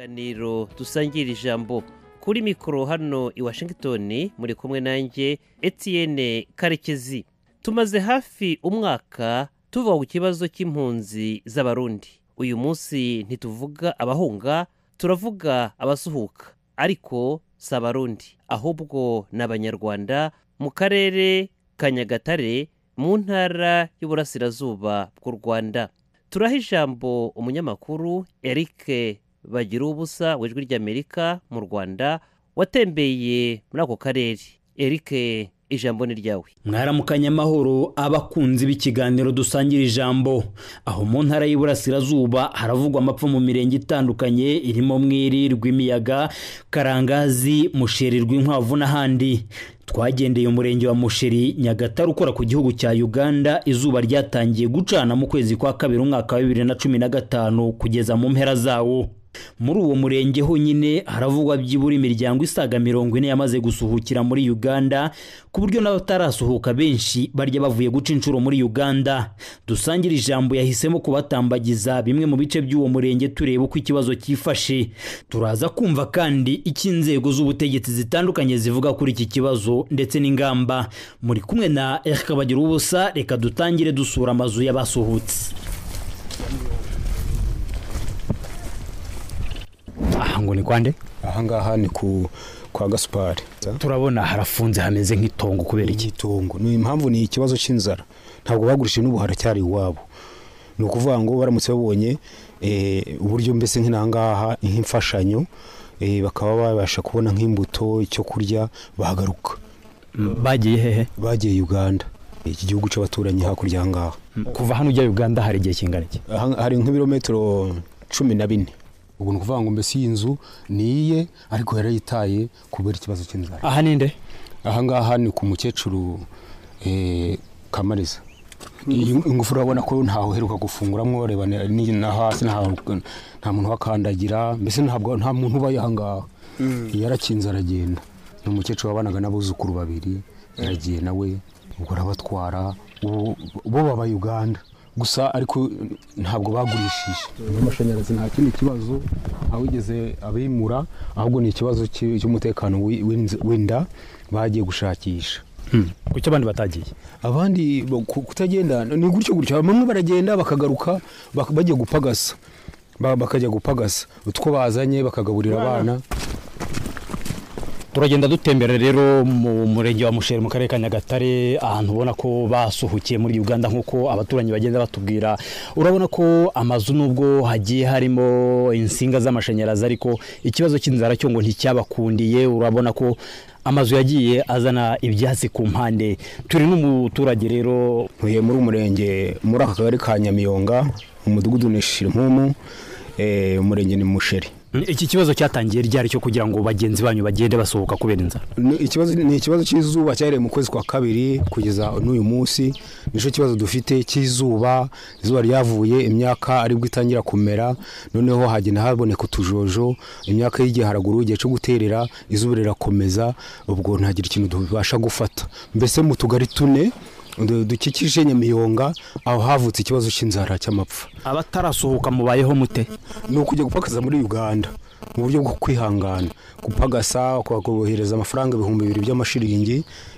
ikiganiro dusangira ijambo kuri mikoro hano i washington muri kumwe nanjye etienne karekezi tumaze hafi umwaka tuva ku kibazo cy'impunzi z'abarundi uyu munsi ntituvuga abahunga turavuga abasuhuka ariko si abarundi ahubwo ni abanyarwanda mu karere ka nyagatare mu ntara y'uburasirazuba bw'u rwanda turaha ijambo umunyamakuru eric bagira ubusa w'ijwi ry'amerika mu rwanda watembeye muri ako karere eric ijambo ni ryawe mwaramukanye amahoro abakunzi b'ikiganiro dusangira ijambo aho mu ntara y'iburasirazuba haravugwa amapfa mu mirenge itandukanye irimo mwiri rw'imiyaga karangazi musheri rw'inkwavu n'ahandi twagendeye umurenge wa musheri nyagatare ukora ku gihugu cya uganda izuba ryatangiye gucana mu kwezi kwa kabiri umwaka wa bibiri na cumi na gatanu kugeza mu mpera zawo muri uwo murenge honyine haravugwa byibura imiryango isaga mirongo ine yamaze gusuhukira muri uganda ku buryo n'abatarasuhuka benshi barya bavuye guca inshuro muri uganda dusangira ijambo yahisemo kubatambagiza bimwe mu bice by'uwo murenge tureba uko ikibazo cyifashe turaza kumva kandi icyo inzego z'ubutegetsi zitandukanye zivuga kuri iki kibazo ndetse n'ingamba muri kumwe na erika bagira ubusa reka dutangire dusura amazu y'abasuhutse aha ngo ni kwande aha ngaha ni ku kwa gasupari turabona harafunze hameze nk'itongo kubera iki igitungo ni impamvu ni ikibazo cy'inzara ntabwo bagurishije n'ubu haracyari iwabo ni ukuvuga ngo baramutse babonye eh, uburyo mbese nk'inaha ngaha nk'imfashanyo eh, bakaba babasha kubona nk'imbuto icyo kurya bahagaruka bagiye hehe bagiye uganda iki gihugu cy'abaturanyi hakurya aha ngaha kuva hano ujya uganda hari igihe kingana iki Aha- hari nk'ibirometero cumi na bine ubwo ni ukuvuga ngo mbese iyi nzu ni iye ariko yarayitaye kubera ikibazo cy'inzara aha ni nde aha ngaha ni ku mukecuru eh, kamariza iyi ingufu urabona ko ntaho uheruka gufunguramo reba ni- ni- na hasi ntaho- nta muntu uhakandagira mbese ntabwo nta muntu ubaye aha ngaha yarakinze aragenda ni umukecuru wabanaga n'abuzukuru babiri yaragiye nawe ubwo arabatwara ubu- bo baba uganda gusa ariko ntabwo bagurishije n'amashanyarazi nta kindi kibazo awigeze abimura ahubwo ni ikibazo cy'i- cy'umutekano w'i- w'inz- w'inda bagiye gushakisha kuki abandi batagiye abandi bo- ku- kutagenda ni gutyo gutyo bamwe baragenda bakagaruka bak- bagiye gupagasa Ba- bakajya gupagasa utwo bazanye bakagaburira abana turagenda dutembera rero mu murenge wa musheri mu karere ka nyagatare ahantu ubona ko basuhukiye muri uganda nk'uko abaturanyi bagenda batubwira urabona ko amazu nubwo hagiye harimo insinga z'amashanyarazi ariko ikibazo cy'inzara cyo ngo nticyabakundiye urabona ko amazu yagiye azana ibyatsi ku mpande turi n'umuturage rero ntuye muri umurenge muri aka kagari ka nyamiyonga umudugudu ni shirimumu eh, umurenge ni musheri iki kibazo cyatangiye ryari cyo kugira ngo bagenzi banyu bagende basohoka kubera inzara Ni ikibazo- ni ikibazo cy'izuba cyahereye mu kwezi kwa kabiri kugeza n'uyu munsi nicyo kibazo dufite cy'izuba izuba ryavuye imyaka aribwo itangira kumera noneho hagenda haboneka utujojo imyaka y'igihe haraguru igihe cyo guterera izuba rirakomeza ubwo ntagire ikintu tubasha gufata mbese mu tugari tune du- dukikije nyamiyonga aho havutse ikibazo cy'inzara cy'amapfa abatarasohoka mubayeho mute ni ukujya gupakaza muri uganda mu buryo bwo kwihangana gupagasa ukakohereza amafaranga ibihumbi bibiri by'amashiringi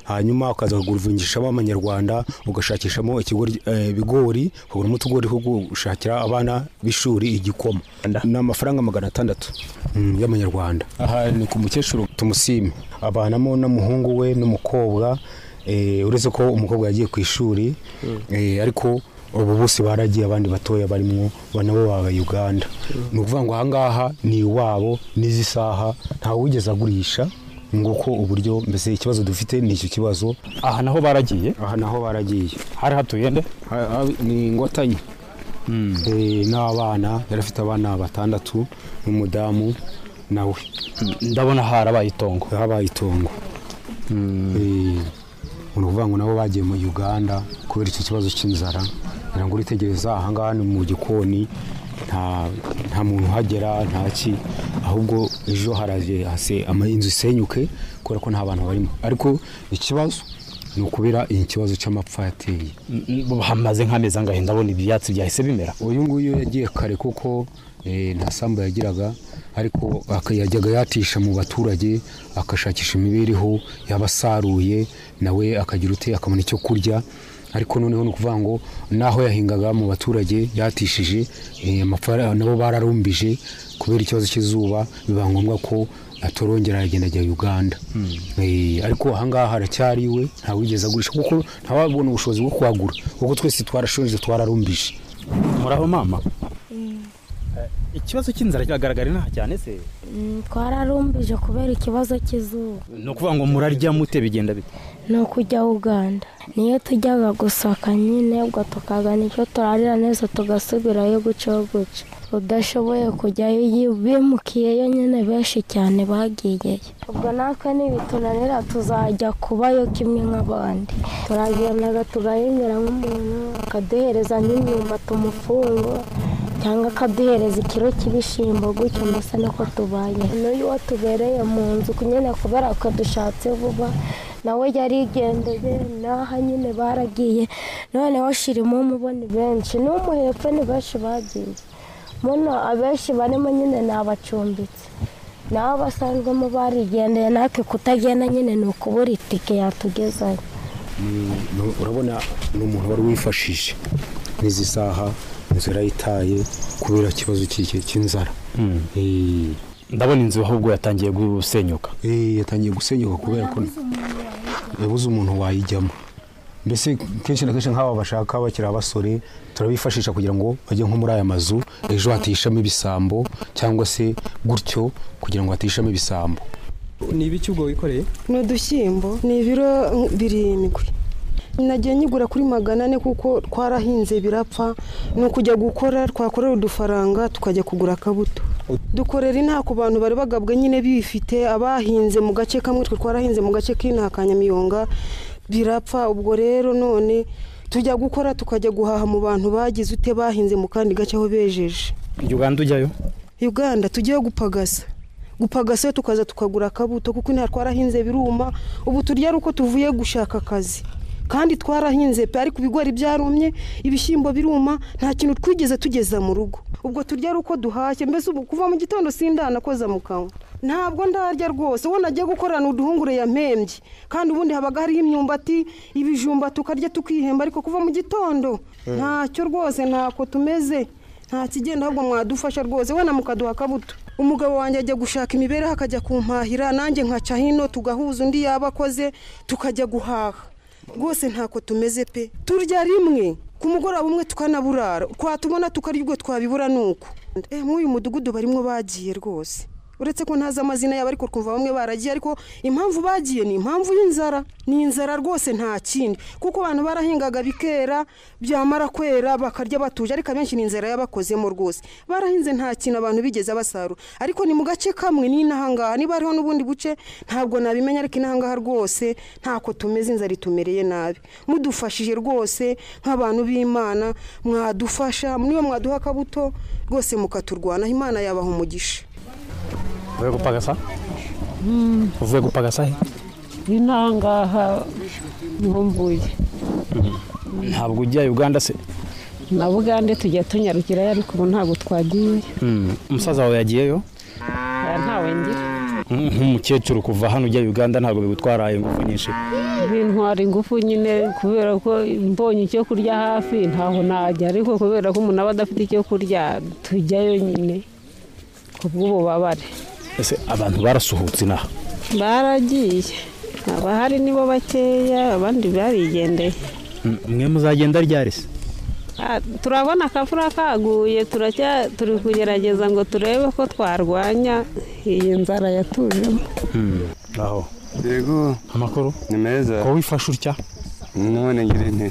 hanyuma ukaza kuguruvungisha amanyarwanda ugashakishamo ikigori- eh, ibigori ukaguramo utugori two gushakira abana b'ishuri igikoma ni amafaranga magana atandatu mm, y'amanyarwanda aha ni ku mukecuru tumusime abanamo n'umuhungu we n'umukobwa eh, uretse ko umukobwa yagiye ku ishuri eh, ariko ubu bose baragiye abandi batoya barimo nabo baba uganda ni ukuvuga ngo ahangaha ni iwabo n'izi saha ntawe wigeze agurisha nguko uburyo mbese ikibazo dufite ni icyo kibazo aha naho baragiye aha naho baragiye hari hatuye nde Ha- ha- ni ingotanyi Eh, n'abana yari afite abana batandatu n'umudamu nawe ndabona harabaye itongo habaye itongo Eh, ni ukuvuga ngo nabo bagiye mu uganda kubera icyo kibazo cy'inzara ngira ngo uritegereza ahangaha ni mu gikoni nta nta muntu uhagera nta ki ahubwo ejo haraje hase ama- inzu isenyuke kubera ko nta bantu barimo ariko ikibazo ni ukubera iki kibazo cy'amapfa yateye hamaze nk'amezi angahe ndabona ibyatsi byahise bimera uyu nguyu yagiye kare kuko eh, nta sambu yagiraga ariko yajyaga yatisha mu baturage agashakisha imibereho yabasaruye nawe akagira ute akabona icyo kurya ariko noneho ni ukuvuga ngo n'aho yahingaga mu baturage yatishije amafaranga nabo bararumbije kubera ikibazo cy'izuba biba ngombwa ko atorongera aragenda ajya uganda ariko ahangaha haracyari iwe ntawigeze agurisha kuko ntawabona ubushobozi bwo kuhagura kuko twese twarashonje twararumbije muraho mama ikibazo cy'inzara kiragaragara inaha cyane se twararumbije kubera ikibazo cy'izuba ni ukuvuga ngo murarya mute bigenda bite ni ukujya uganda niyo tujyaga gusaka nyine ubwo tukagana icyo turarira neza tugasubirayo guca guca udashoboye kujyayo bimukiyeyo nyine benshi cyane bagiyeyo ubwo natwe nibitunanira tuzajya kubayo kimwe nk'abandi turagendaga tugahingira nk'umuntu akaduhereza nk'imyumba tumufungo cyangwa akaduhereza ikiro cy'ibishyimbo gutyo mbese niko tubaye n'uyu wo tubereye mu nzu nyine kubera ko dushatse vuba nawe yarigendeye n'aha nyine baragiye noneho shirimo umubona benshi n'umuhepfo ni benshi bagiye muno abenshi barimo nyine ni abacumbitse n'abo basanzwemo barigendeye natwe kutagenda nyine ni ukubura itike yatugezayo urabona ni umuntu wari wifashije n'izi saha inzu yarayitaye kubera ikibazo cy'inzara ndabona inzu ahubwo yatangiye gusenyuka yatangiye gusenyuka kubera ko yabuze umuntu wayijyamo mbese kenshi na kenshi nk'aba bashaka bakiri abasore turabifashisha kugira ngo bajye nko muri aya mazu ejo hatishamo ibisambo cyangwa se gutyo kugira ngo hatishamo ibisambo ni ibiki ubwo wikoreye ni udushyimbo ni ibiro birindwi nagiye nyigura kuri magana ane kuko twarahinze birapfa ni ukujya gukora twakorera udufaranga tukajya kugura akabuto dukorera inaha ku bantu bari bagabwe nyine bifite abahinze mu gace kamwe twe twarahinze mu gace k'inaha ka nyamiyonga birapfa ubwo rero none tujya gukora tukajya guhaha mu bantu bagize ute bahinze mu kandi gace aho bejeje uganda ujyayo uganda tujyayo gupagasa gupagasa tukaza tukagura akabuto kuko inaha twarahinze biruma ubu turya ari uko tuvuye gushaka akazi kandi twarahinze pe ariko ibigori byarumye ibishyimbo biruma nta kintu twigeze tugeza mu rugo ubwo turya ari uko duhashye mbese ubu kuva mu gitondo sindanakoza mu kanwa ntabwo ndarya rwose uwo nagiye gukorana uduhungure yampembye kandi ubundi habaga hariho imyumbati ibijumba tukarya tukihemba ariko kuva mu gitondo ntacyo rwose ntako tumeze nta kigenda ahubwo mwadufasha rwose wenda mukaduha akabuto umugabo wanjye ajya gushaka imibereho akajya kumpahira nanjye nkaca hino tugahuza undi yaba akoze tukajya guhaha rwose ntako tumeze pe turya rimwe ku mugoroba umwe tukanaburara twatubona tukarya ubwo twabibura ni uko nk'uyu mudugudu barimo bagiye rwose uretse ko ntazi amazina yabo ariko twumva bamwe baragiye ariko impamvu bagiye ni impamvu y'inzara ni inzara rwose nta kindi kuko abantu barahingaga bikera byamara kwera bakarya batuje ariko abenshi ni inzara yabakozemo rwose barahinze nta kintu abantu bigeze basarura ariko ni mu gace kamwe n'inahangaha niba hariho n'ubundi buce ntabwo nabimenya ariko inahangaha rwose ntako tumeze inzara itumereye nabi mudufashije rwose nk'abantu b'imana mwadufasha niba mwaduha akabuto rwose mukaturwanaho imana yabaha umugisha uvuye gupagasa uvuye gupagasa he intangaha niho mvuye ntabwo ujya uganda se na bugande tujya tunyarukirayo ariko ubu ntabwo twagiye umusaza wawe yagiyeyo ntawe ngira nk'umukecuru kuva hano ujya uganda ntabwo bigutwara ingufu nyinshi bintwara ingufu nyine kubera ko mbonye icyo kurya hafi ntaho najya ariko kubera ko umuntu aba adafite icyo kurya tujyayo nyine ku bw'ububabare ese abantu barasuhutse inaha baragiye abahari nibo bakeya abandi barigendeye mwe muzagenda ryari se Ah, turabona akavura kaguye turacya turi kugerageza ngo turebe ko twarwanya iyi nzara yatujemo aho yego amakuru ni meza ko wifashe utya none ngira nte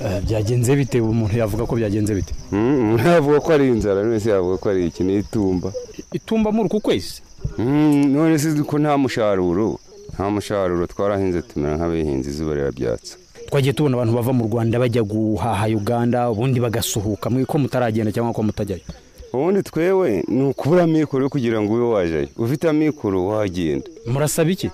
Eh, byagenze bite umuntu yavuga ko byagenze bite Mm, ntavuga ko ari inzara none se yavuga ko ari iki ni itumba itumba muri uku kwezi Mm, none se ko nta musharuro nta musharuro twarahinze tumera nk'abihinze izuba rirabyatsa twagiye tubona abantu bava mu rwanda bajya guhaha uganda ubundi bagasuhuka mwe ko mutaragenda cyangwa ko mutajyayo ubundi twewe ni ukubura amikoro yo kugira ngo ube wajyayo ufite amikoro wagenda murasaba iki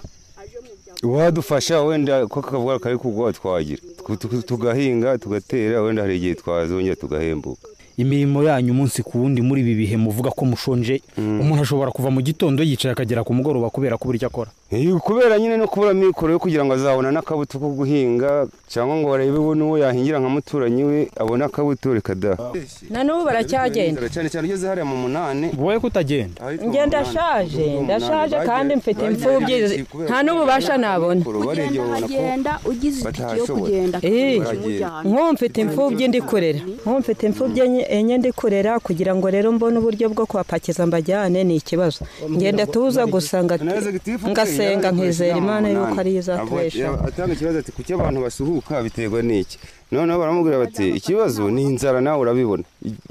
wadufasha wenda ko akavuga kari kugwa twagira Tu- tu- tugahinga tugatera wenda hari igihe twazongera tugahembuka imirimo yanyu umunsi ku wundi muri ibi bihe muvuga ko mushonje umuntu ashobora kuva mu gitondo yicaye akagera ku mugoroba kubera kubura icyo akora Eh, kubera nyine no kubura amikoro yo kugira ngo azabona n'akabuto ko guhinga cyangwa ngo barebe we n'uwo yahingira nka muturanyi we abone akabuto reka da na n'ubu baracyagenda cyane cyane ugeze hariya mu munani wowe kutagenda njye ndashaje ndashaje kandi mfite imfubyi nta n'ububasha nabona barebye babona ko Genda ugize itike yo batashoboye. kugenda Eh, kimujyana nk'ubu mfite imfubyi ndi kurera nk'ubu mfite imfubyi enye- enye ndi kurera kugira ngo rero mbone uburyo bwo kuhapakiza mbajyane ni ikibazo ngenda tuza gusanga ngasenga nkizera imana yuko ariyo izatubeshaho atanga ikibazo ati kuki abantu basuhuka biterwa n'iki noneho baramubwira bati ikibazo ni inzara nawe urabibona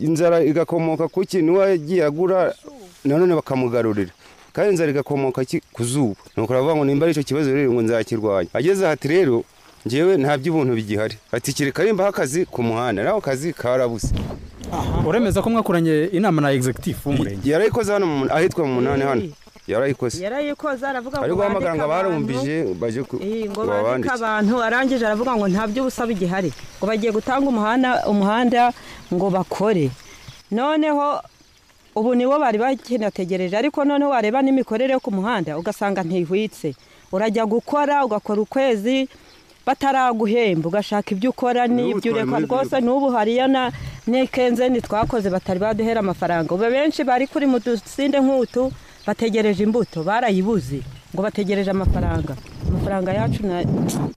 inzara igakomoka ku ki niwe yagiye agura nanone bakamugarurira kandi inzara igakomoka ki- ku zuba nuko aravuga ngo nimba ari icyo kibazo rero ngo nzakirwanya ageze aha ati rero ngewe nta by'ubuntu bigihari ati kereka nimba akazi ku muhanda nawe akazi karabuze uremeza ko mwakoranye inama na egizegitifu w'umurenge yarayikoze hano mu- ahitwa mu munani hano yarayikoze yarayikoze aravuga ari ngo guhamagara ngo abantu abarumbije baje ku- Eh, ngo bandike babandike abantu arangije aravuga ngo nta by'ubusa bigihari ngo bagiye gutanga umuhanda umuhanda ngo bakore noneho ubu niwo bari bakinategereje ariko noneho wareba n'imikorere yo ku muhanda ugasanga ntihwitse urajya gukora ugakora ukwezi bataraguhemba ugashaka ibyo ukora N'ubu n'ibyo ureka twari muri rwose n'ubu hariya na n'ikenzeni twakoze batari baduhera amafaranga ubu benshi bari kuri mu dusinde nk'utu bategereje imbuto barayibuze ngo bategereje amafaranga amafaranga yacu na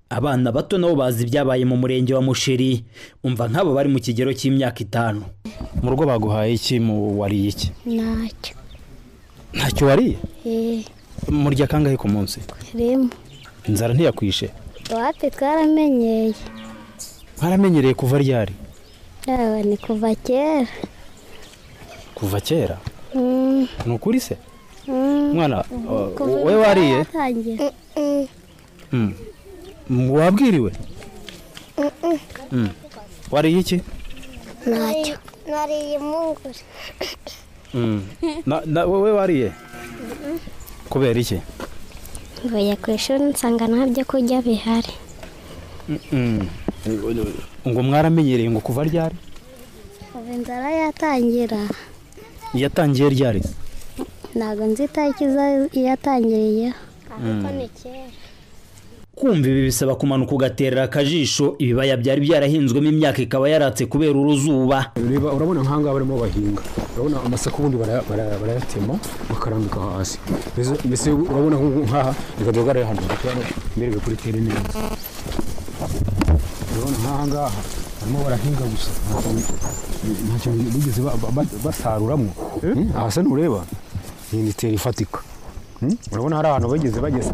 abana bato nabo bazi ibyabaye mu murenge wa musheri umva nk'abo bari mu kigero cy'imyaka itanu mu rugo baguhaye iki mu wariye iki ntacyo ntacyo wariye eh, murya kangahe ku munsi rimwe inzara ntiyakwishe iwacu twaramenyeye waramenyereye kuva ryari yaba ni kuva kera kuva kera Mm, ni ukuri se mm. mwana Kuva wowe wariye yatangira. Mm. Mm, wabwiriwe Mm. wariye iki ntacyo nariye impungure Mm. Na- na- wowe wariye kubera iki mvuye ku ishuri nsanga nta byo kurya bihari Mm. ngo mwaramenyereye ngo kuva ryari ubu inzara yatangira yatangiye ryari se? ntabwo nzi itariki za- yatangiriye ariko ni kera kumva ibi bisaba kumanuka ugaterera akajisho ibibaya byari byarahinzwemo imyaka ikaba yaratse kubera uruzuba reba urabona nk'ahangaha barimo bahinga urabona amasaka ubundi bara- bara- barayatema bakarambika hasi Mbese- mbese urabona nk'ubu nk'aha reka duhagarare hano mbereke kuri tere neza urabona nk'aha ngaha barimo barahinga gusa ntacyo bigeze ba- ba- ba- basaruramo Hmm? aha se ntureba iyi ni tere ifatika Hmm? urabona hari ahantu bageze bageze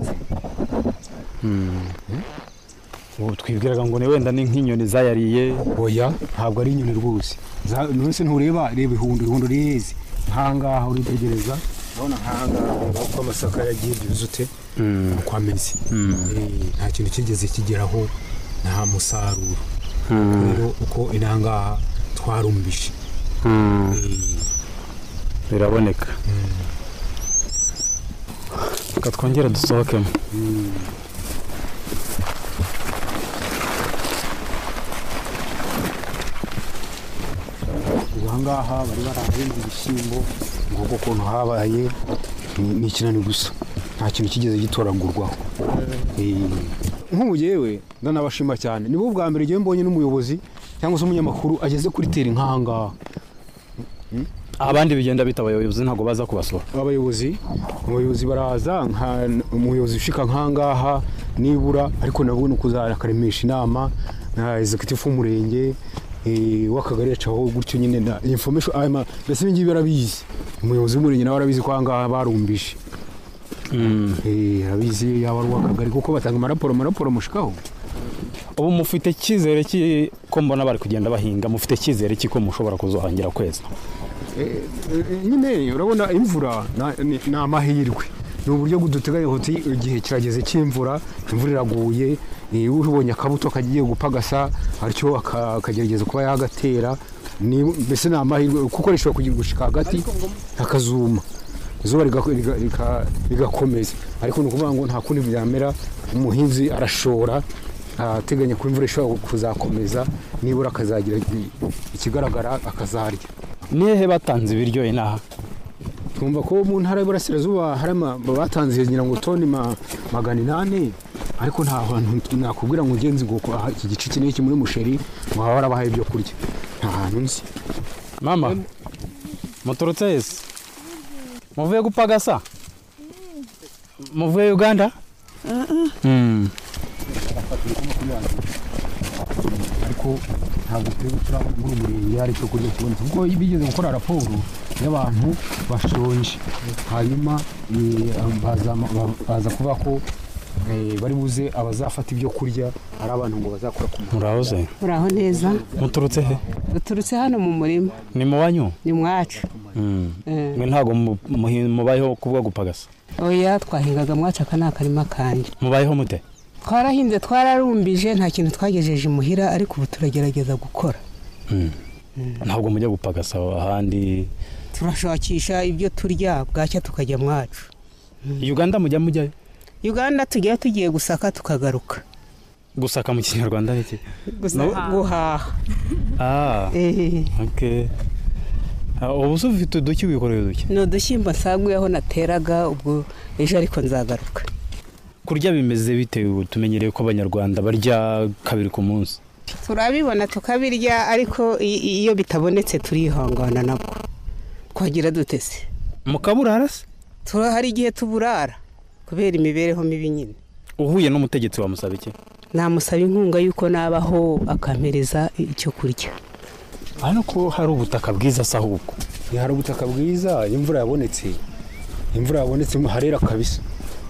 ubu twibwiraga ngo ni wenda ni nk'inyoni zayariye oya ntabwo ari inyoni rwose Za- nonese ntureba reba ihundo ihundo rireze nkangaha uritegereza urabona nkangaha ureba uko amasaka yagiye byuze ute uko ameze Eh, nta kintu kigeze kigeraho nta musaruro rero uko inangaha twarumbije biraboneka reka twongere dusohokemo ahangaha bari barahinze ibishyimbo nguko ukuntu habaye ni- ni ikinani gusa nta kintu kigeze gitoragurwaho Eh, nk'ubu yewe ndanabashima cyane nibo bwa mbere ngewe mbonye n'umuyobozi cyangwa se umunyamakuru ageze kuri teri nk'ahangaha abandi bigenda bitaba abayobozi ntabwo baza kubasura abayobozi abayobozi baraza nka umuyobozi ushika nk'ahangaha nibura ariko nabwo ni ukuzajya akaremesha inama na executive w'umurenge eh, w'akagari yacaho gutyo nyine na information aya ma- mbese ibi ngibi barabizi umuyobozi w'umurenge nawe arabizi ko ahangaha barumbije Eh, arabizi yaba ari uw'akagari kuko batanga amaraporo amaraporo mushikaho ubu mufite icyizere ki- ko mbona bari kugenda bahinga mufite icyizere cy'uko mushobora kuzohangira kweza Eh, eh, nyine urabona imvura na- ni ni amahirwe ni uburyo duteganya kuti igihe kirageze cy'imvura imvura iraguye eh, ubonye akabuto kagiye gupagasa atyo aka- akagerageza kuba yagatera ni- mbese ni amahirwe kuko rishobora kugira gushika hagati akazuma izuba riga- riga- riga- rigakomeza ariko ni ukuvuga ngo nta kundi byamera umuhinzi arashora ateganya ko imvura ishobora kuzakomeza nibura akazagira i- ikigaragara akazarya ni hehe batanze ibiryo inaha twumva ko mu ntara y'uburasirazuba hari ama- batanze ngira ngo toni ma- magana inani ariko nta hantu nakubwira ngo ngenzi ngo ko aha iki gice iki n'iki muri musheri ngo haba barabahaye ibyo kurya nta hantu nzi mama muturutse hese muvuye gupagasa muvuye uganda Mm. ariko ntabwo tureba turabona muri umurenge hari icyo kurya kibonetse kuko bigeze gukora raporo y'abantu bashonje hanyuma eh, baza- baza kuvuga ko eh, bari buze abazafata ibyo kurya ari abantu ngo bazakora ku muhanda murahoze Uraho neza muturutse he duturutse hano mu murima ni mu banyu ni mwacu Mm. Eh. mwe ntabwo mu- muhi- mubayeho kubwo gupagasa oya twahingaga mwacu aka ni akarima kanjye mubayeho mute twarahinze twararumbije nta kintu twagejeje imuhira ariko ubu turagerageza gukora Mm. ntabwo mujya gupagasa ahandi turashakisha ibyo turya bwacya tukajya mwacu uganda mujya mujyayo uganda tujya tugiye gusaka tukagaruka gusaka mu kinyarwanda ni iki Gusa- guhaha Ah, ok. Ah, ubu se ufite uduki wikoreye uduki ni udushyimbo nsaguyeho nateraga ubwo ejo ariko nzagaruka kurya bimeze bite ubu tumenyereye ko abanyarwanda barya kabiri ku munsi turabibona tukabirya ariko i- i- iyo bitabonetse turihangana nabwo twagira dutese mukaburara se Tura- hari igihe tuburara kubera imibereho mibi nyine uhuye n'umutegetsi wamusaba iki namusaba inkunga y'uko nabaho akampereza icyo kurya hano ko hari ubutaka bwiza se ahubwo ni hari ubutaka bwiza imvura yabonetse imvura yabonetse harera kabisa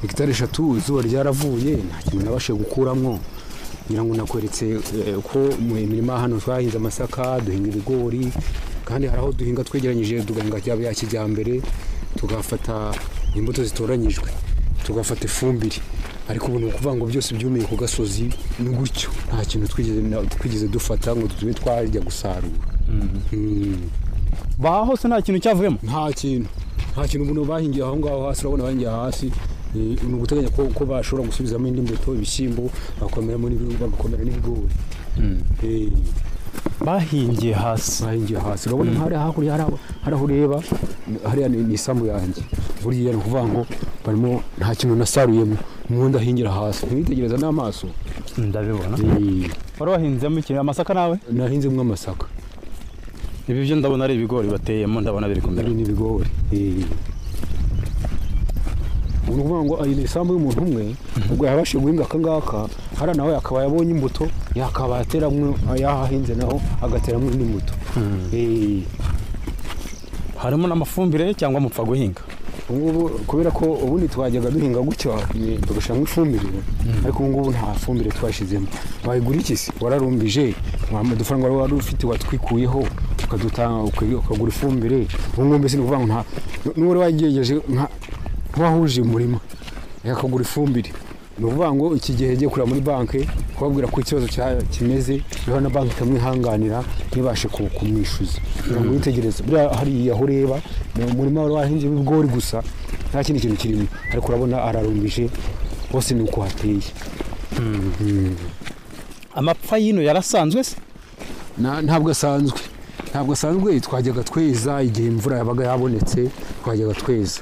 hegitari eshatu izuba ryaravuye nta kintu nabashije gukuramo ngira ngo nakweretse eh, ko mu mirima hano twahinze amasaka duhinga ibigori kandi hari aho duhinga twegeranyije dugahinga byaba bya kijyambere tugafata imbuto zitoranyijwe tugafata ifumbire ariko ubu ni ukuvuga ngo byose byumiye ku gasozi ni gutyo nta kintu twigeze twigeze dufata ngo tube twajya gusarura baha hose nta kintu cyavuyemo nta kintu nta kintu umuntu bahingiye aho ngaho hasi urabona bahingiye hasi eh, ni uguteganya ko, ko bashobora gusubizamo indi mbuto ibishyimbo bagakomeramo n'ibi- bagakomera n'ibigori Eh, bahingiye hasi bahingiye hasi urabona Mm. hari hakurya hari aho- hari aho ureba ni- hariya ni ni isambu yanjye buriya ni ukuvuga ngo barimo nta kintu nasaruyemo nuwo ndahingira hasi ntiwitegereza n'amaso ndabibona wari wahinzemo iki amasaka nawe nahinzemo amasaka ibi byo ndabona ari ibigori bateyemo ndabona biri kumera ni ibigori ni ukuvuga ngo iyi ni isambu y'umuntu umwe ubwo yabashije guhinga aka ngaka hariya nawe akaba yabonye imbuto yakaba yateramo yahahinze naho agateramo indi mbuto Eh, harimo n'amafumbire cyangwa mupfa guhinga ubu ngubu kubera ko ubundi twajyaga duhinga gutya eh, tugashyiramo ifumbire ariko ubu ngubu nta fumbire twashyizemo wayigura iki se wararumbije wampa udufaranga wari wari ufite watwikuyeho ukadutanga uka- ukagura ifumbire ubu ngubu mbese ni ukuvuga ngo nta n'uwari wagejeje nka nk'uwahuje umurima akagura ifumbire ni ukuvuga ngo iki gihe yagiye kureba muri banki kubabwira ko ikibazo cya- kimeze rero na banki itamwihanganira ntibashe ku- kumwishyuza kugira ngo yitegereze buriya hariya aho ureba ni umurima wari wahinze ibigori gusa nta kindi kintu kirimo ariko urabona ararumbije hose ni uko hateye amapfa y'ino yarasanzwe se Na- ntabwo asanzwe ntabwo asanzwe twajyaga tweza igihe imvura yabaga yabonetse twajyaga tweza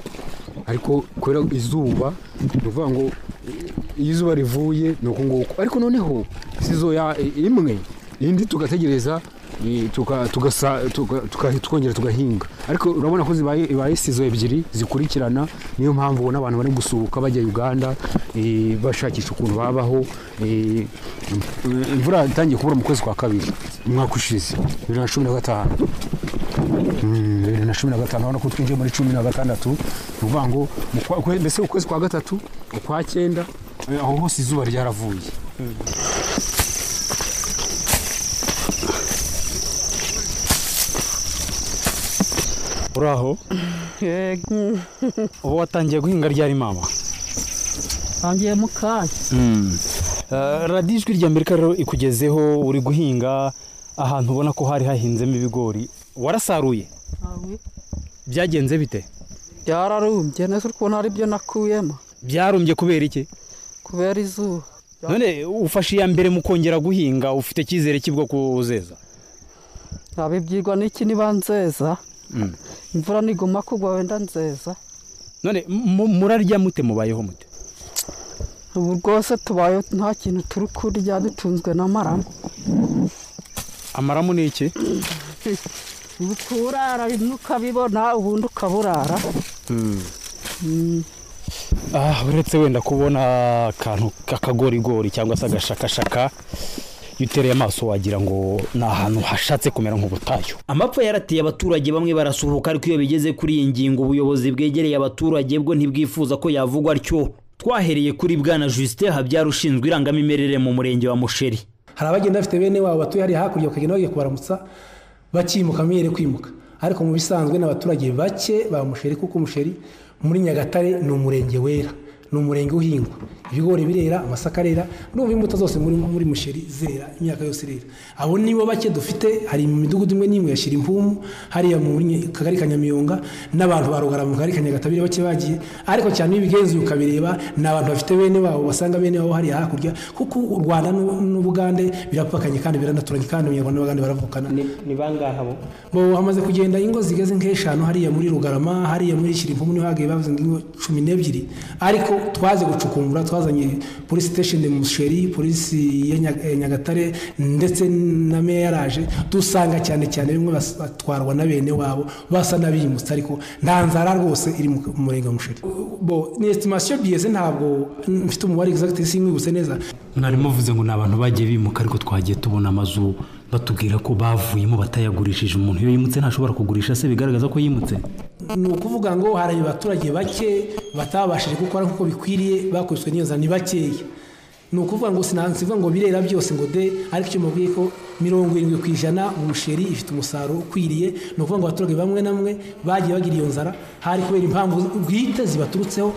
ariko kubera izuba ni ukuvuga ngo eh, iyo izuba rivuye ni uku nguku ariko noneho sizo ya i- imwe indi tugategereza eh, tuka- tugasa- tuka- tuka- twongera tugahinga ariko urabona ko zibaye ibaye sizo ebyiri zikurikirana niyo mpamvu ubona abantu bari gusuhuka bajya uganda eh, bashakisha ukuntu babaho eh, imvura itangiye kubura mu kwezi kwa kabiri umwaka ushize bibiri na cumi na gatanu Mm, bibiri na cumi na gatanu urabona ko twinjiye muri cumi na gatandatu ni ukuvuga ngo mu kwa- kwe- mbese ukwezi kwa gatatu ukwa cyenda eh, aho hose izuba ryaravuye uraho ubu watangiye guhinga ryari mama ntangiye mu kanya Eh, radiyo ijwi ry'amerika rero ikugezeho uri guhinga ahantu ubona ko hari hahinzemo ibigori warasaruye byagenze bite byararumbye nese uri kubona hari ibyo nakuyemo byarumbye kubera iki kubera izuba none ufashe iya mbere mu kongera guhinga ufite icyizere cy'ubwo kuzeza abibyigwa n'iki niba nzeza imvura niguma kugwa wenda nzeza none mu- murarya mute mubayeho mute ubu rwose tubaye nta kintu turi kurya dutunzwe n'amaramu amaramu ni iki ubu kurara bimwe ukabibona ubundi ukaburara Mm. Ah, uretse wenda kubona akantu k'akagorigori cyangwa se agashakashaka iyo utereye amaso wagira ngo ni ahantu hashatse kumera nk'ubutayu amapfa yarateye abaturage bamwe barasuhuka ariko iyo bigeze kuri iyi ngingo ubuyobozi bwegereye abaturage bwo ntibwifuza ko yavugwa atyo twahereye kuri bwana Justin Habyara ushinzwe irangamimerere mu murenge wa Musheri hari abagenda bafite bene wabo batuye hariya hakurya bakagenda bagiye kubaramutsa bakimuka bamwe kwimuka ariko mu bisanzwe ni abaturage bake ba musheri kuko umusheri muri nyagatare ni umurenge wera ni umurenge uhingwa ibigori birera amasaka arera n'ubu imbuto zose muri muri musheri zera imyaka yose irera abo nibo bake dufite hari mu midugudu imwe n'imwe yashyira impumu hariya mu Nye- kagari ka nyamiyonga n'abantu barugara mu kagari ka nyagatare bake bagiye ariko cyane iyo ubigenzuye ukabireba ni abantu bafite bene wabo basanga bene wabo hariya hakurya kuko u rwanda n'u- n'ubugande birapakanye kandi biranaturanye kandi abanyarwanda n'abagande baravukana ni bangahe abo bo hamaze kugenda ingo zigeze nk'eshanu hariya muri rugarama hariya muri shirimpumu niho hagiye bavuze ngo ingo cumi n'ebyiri ariko twaze gucukumbura twazanye polisi sitesheni musheri polisi ya Nya- eh, nyagatare ndetse na meya yaraje dusanga cyane cyane bimwe bas- batwarwa na bene wabo basa n'abimutse ariko nta nzara rwose iri mu mu murenge wa musheri bo ni esitimasiyo biyeze ntabwo mfite umubare egizagiti simwibutse neza mwari muvuze ngo ni abantu bagiye bimuka ariko twagiye tubona amazu batubwira ko bavuyemo batayagurishije umuntu iyo yimutse ntashobora kugurisha se bigaragaza ko yimutse ni ukuvuga ngo hari abaturage bake batabashije gukora nk'uko bikwiriye bakubiswe n'iyo ni bakeya ni ukuvuga ngo sinansivuga ngo birera byose ngo de ariko icyo mubwiye ko mirongo irindwi ku ijana umusheri ifite umusaruro ukwiriye ni ukuvuga ngo abaturage bamwe na bamwe bagiye bagira iyo nzara hari kubera impamvu bwite zibaturutseho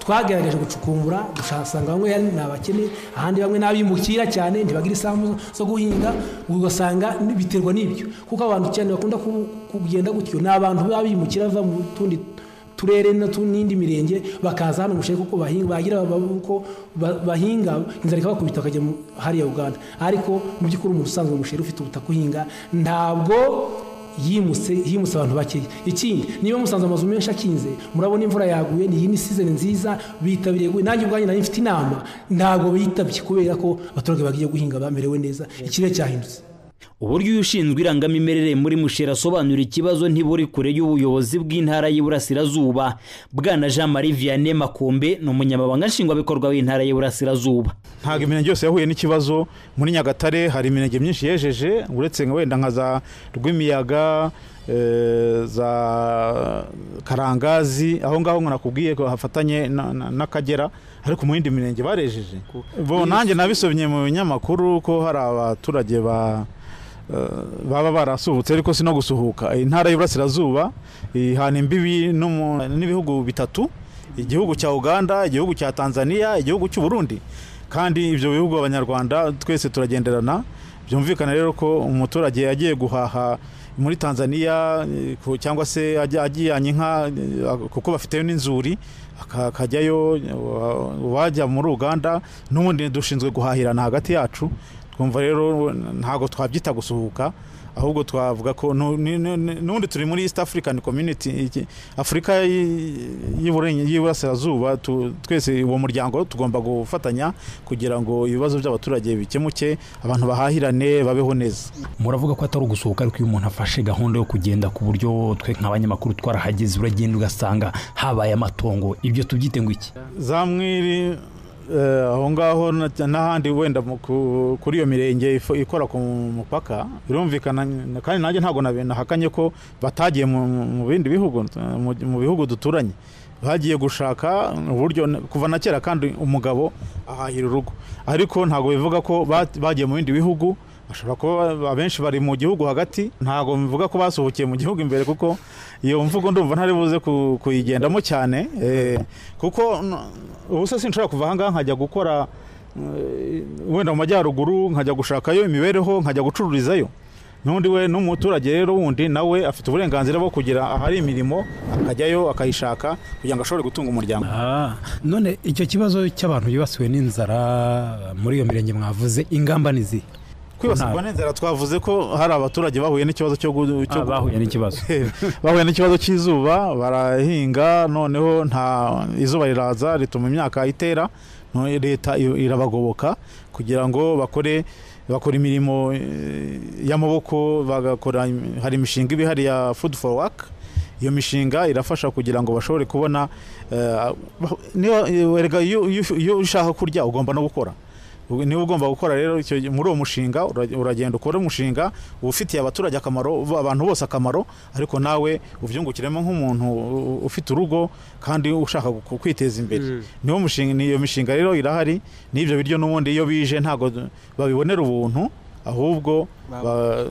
twagerageje gucukumbura usanga bamwe ni abakene ahandi bamwe ni abimukira cyane ntibagira isambu zo guhinga ugasanga biterwa n'ibyo kuko abantu cyane bakunda ku- kugenda gutyo ni abantu baba bimukira bava mu tundi turere no tu- n'indi mirenge bakaza hano umusheri kuko bahinga bagira baba- uko ba- bahinga inzara ikabakubita bakajya mu- hariya uganda ariko mu by'ukuri umuntu usanzwe umusheri ufite ubutaka uhinga ntabwo yimutse yimutse abantu bakeya ikindi niba musanze amazu menshi akinze murabona imvura yaguye ni iyi ni season nziza bitabiriye guhe nanjye ubwanjye nari mfite inama ntabwo bitabye kubera ko abaturage bagiye guhinga bamerewe neza ikirere cyahindutse uburyo uyu ushinzwe irangamimerere muri musheri asobanura ikibazo ntiburi kure y'ubuyobozi bw'intara y'iburasirazuba bwana jean marie vianney makombe ni umunyamabanga nshingwabikorwa w'intara y'iburasirazuba ntabwo imirenge yose yahuye n'ikibazo muri nyagatare hari imirenge myinshi yejeje uretse nka wenda nka za rwimiyaga eh, za karangazi aho ngaho ngo nakubwiye ko hafatanye na- na- n'akagera ariko mu yindi mirenge barejeje bo nanjye nabisomye mu binyamakuru ko hari abaturage ba eh, baba barasuhutse ariko si no gusuhuka intara y'iburasirazuba ihana imbibi n'umu- n'ibihugu bitatu igihugu cya uganda igihugu cya tanzania igihugu cy'u burundi kandi ibyo bihugu abanyarwanda twese turagenderana byumvikana rero ko umuturage agiye guhaha muri tanzania eh, ku- cyangwa se ajya- ajyanye inka eh, kuko bafiteyo n'inzuri aka- akajyayo eh, uwajya muri uganda n'ubundi dushinzwe guhahirana hagati yacu twumva rero ntabwo twabyita gusuhuka ahubwo twavuga ko nu- ni- ni- ni- n'ubundi turi muri east african community iki- afurika y'i- y'Iburenge- y'iburasirazuba tu- twese uwo muryango tugomba gufatanya kugira ngo ibibazo by'abaturage bikemuke abantu bahahirane babeho neza muravuga ko atari ugusohoka ariko iyo umuntu afashe gahunda yo kugenda ku buryo twe nk'abanyamakuru twarahageze uragenda ugasanga habaye amatongo ibyo tubyite ngo iki za mwiri eh, aho ngaho na- n'ahandi wenda mu- ku- kuri iyo mirenge ifo- ikora ku mupaka birumvikana n- kandi nanjye ntabwo nabe- nahakanye ko batagiye mu- mu mu bindi bihugu eh, mu- mu bihugu duturanye bagiye gushaka uburyo n- kuva na kera kandi umugabo ahahira urugo ariko ntabwo bivuga ko bat- bagiye mu bindi bihugu bashobora kuba ba- abenshi bari mu gihugu hagati ntabwo mvuga ko basohokeye mu gihugu imbere kuko iyo mvugo ndumva ntari buze ku- kuyigendamo cyane eh, kuko n- ubu se sinshobora kuva ahangaha nkajya gukora eh, wenda mu majyaruguru nkajya gushakayo imibereho nkajya gucururizayo n'undi we n'umuturage rero wundi nawe afite uburenganzira bwo kugira ahari imirimo akajyayo akayishaka kugira ngo ashobore gutunga umuryango none icyo kibazo cy'abantu bibasiwe n'inzara muri iyo mirenge mwavuze ingamba ni izihe kwibasirwa n'inzara twavuze ko hari abaturage bahuye n'ikibazo cyo gu- cyo Ah, bahuye n'ikibazo. bahuye n'ikibazo cy'izuba barahinga noneho nta izuba riraza rituma imyaka itera no- leta i- irabagoboka kugira ngo bakore bakora imirimo eh, y'amaboko bagakora im- hari imishinga iba ihari ya food for work iyo mishinga irafasha kugira ngo bashobore kubona eh, bah- niba werega iyo iyo- iyo ushaka kurya ugomba no gukora Ubu- niba ugomba gukora rero icyo gihe- muri uwo mushinga ura- uragenda ukore umushinga ufitiye abaturage akamaro uba- abantu bose akamaro ariko nawe ubyungukiremo nk'umuntu u- ufite urugo kandi ushaka gu- kwiteza imbere niwo mushinga niyo mishinga rero irahari n'ibyo biryo n'ubundi iyo bije ntabwo babibonera ubuntu ahubwo ba-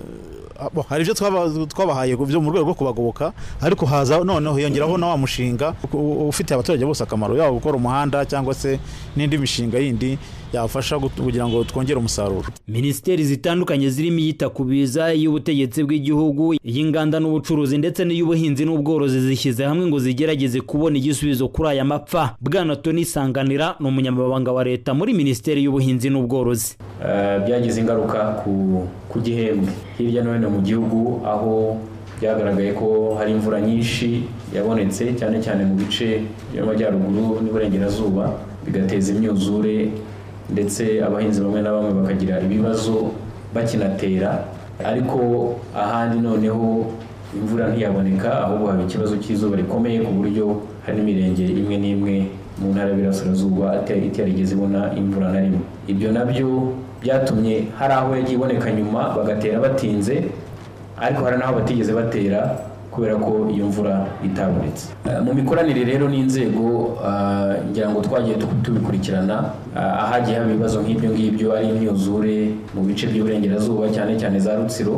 abo- hari ibyo twaba- twabahaye byo mu rwego rwo kubagoboka ariko haza noneho hiyongeraho na wa mushinga u- u- ufitiye abaturage bose akamaro yaba gukora umuhanda cyangwa se n'indi mishinga yindi yafasha gut- kugira ngo twongere umusaruro minisiteri zitandukanye zirimo iyita ku biza iy'ubutegetsi bw'igihugu iy'inganda n'ubucuruzi ndetse n'iy'ubuhinzi n'ubworozi zishyize hamwe ngo zigerageze kubona igisubizo kuri aya mapfa bwana toni sanganira ni umunyamabanga wa leta muri minisiteri y'ubuhinzi n'ubworozi Eh, byagize ingaruka ku- ku gihembwe hirya no hino mu gihugu aho byagaragaye ko hari imvura nyinshi yabonetse cyane cyane mu bice by'amajyaruguru n'iburengerazuba bigateza imyuzure ndetse abahinzi bamwe na bamwe bakagira ibibazo bakinatera ariko ahandi noneho imvura ntiyaboneka ahubwo haba ikibazo cy'izuba rikomeye ku buryo hari n'imirenge imwe n'imwe mu ntara y'Iburasirazuba ate- itarigeze ibona imvura na rimwe ibyo nabyo byatumye hari aho yagiye iboneka nyuma bagatera batinze ariko hari n'aho batigeze batera kubera ko iyo mvura itabonetse Eh, mu mikoranire rero n'inzego ah, ngira ngo twagiye tu- tubikurikirana ah, ahagiye haba ibibazo nk'ibyo ngibyo ari imyuzure mu bice by'iburengerazuba cyane cyane za rutsiro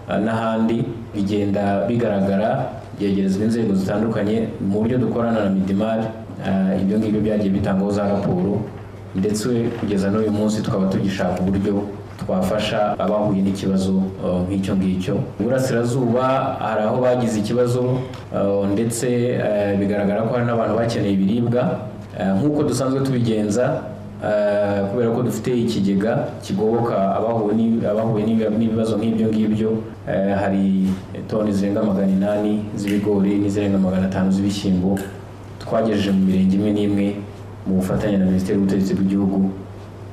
Uh, n'ahandi bigenda bigaragara byegerezwa inzego zitandukanye mu buryo dukorana na midimari uh, ibyo ngibyo byagiye bitangwaho za raporo ndetse kugeza n'uyu munsi tukaba tugishaka uburyo twafasha abahuye n'ikibazo uh, nk'icyo ngicyo iburasirazuba hari aho bagize ikibazo uh, ndetse uh, bigaragara ko hari n'abantu bakeneye ibiribwa Uh, nk'uko dusanzwe tubigenza eh, kubera ko dufite ikigega kigoboka abahuye n'i- abahuye n'ibi- n'ibibazo nk'ibyo ngibyo eh, hari toni zirenga magana inani z'ibigori n'izirenga magana atanu z'ibishyimbo twagejeje mu mirenge imwe n'imwe mu bufatanye na minisiteri y'ubutegetsi bw'igihugu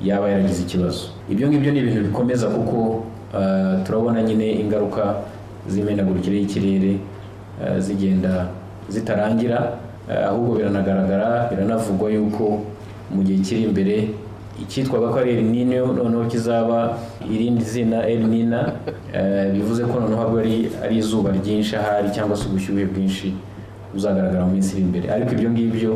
yaba yaragize ikibazo ibyo ngibyo ni ibintu bikomeza kuko eh, turabona nyine ingaruka z'imenagurikire y'ikirere eh, zigenda zitarangira eh, ahubwo biranagaragara biranavugwa yuko mu gihe kiri imbere icyitwaga ko ari El Nino noneho kizaba irindi zina El Nina eh, bivuze ko noneho habwo ari, ari izuba ryinshi ahari cyangwa se ubushyuhe bwinshi buzagaragara mu minsi iri imbere ariko ibyo ngibyo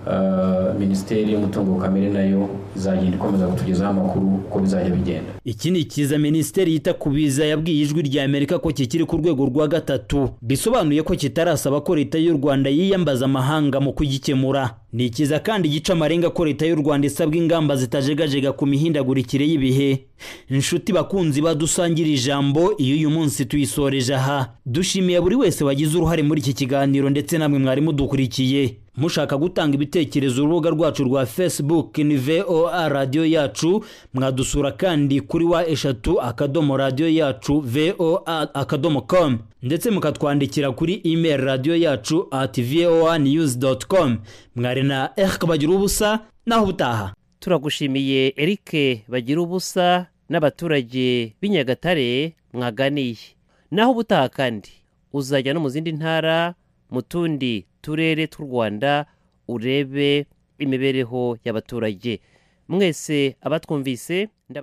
eh, minisiteri y'umutungo kamere nayo izagenda ikomeza kutugezaho amakuru uko bizajya bigenda iki ni ikiza minisiteri yita ku biza yabwiye ijwi rya amerika ko kikiri ku rwego rwa gatatu bisobanuye ko kitarasaba ko leta y'u rwanda yiyambaza amahanga mu kugikemura ni ikiza kandi gica amarenga ko leta y'u rwanda isabwa ingamba zitajegajega ku mihindagurikire y'ibihe inshuti bakunzi badusangira ijambo iyo uyu munsi tuyisoreje aha dushimiye buri wese wagize uruhare muri iki kiganiro ndetse namwe mwari mudukurikiye mushaka gutanga ibitekerezo urubuga rwacu rwa facebook ni voa radiyo yacu mwadusura kandi kuri wa eshatu akadomo radiyo yacu voa akadomo com ndetse mukatwandikira kuri email radiyo yacu at voa news dot com mwari na erike bagira ubusa naho ubutaha turagushimiye erike bagira ubusa n'abaturage b'i nyagatare mwaganiye naho ubutaha kandi uzajya no mu zindi ntara mu tundi turere tw'u rwanda urebe imibereho y'abaturage mwese abatwumvise ndaba-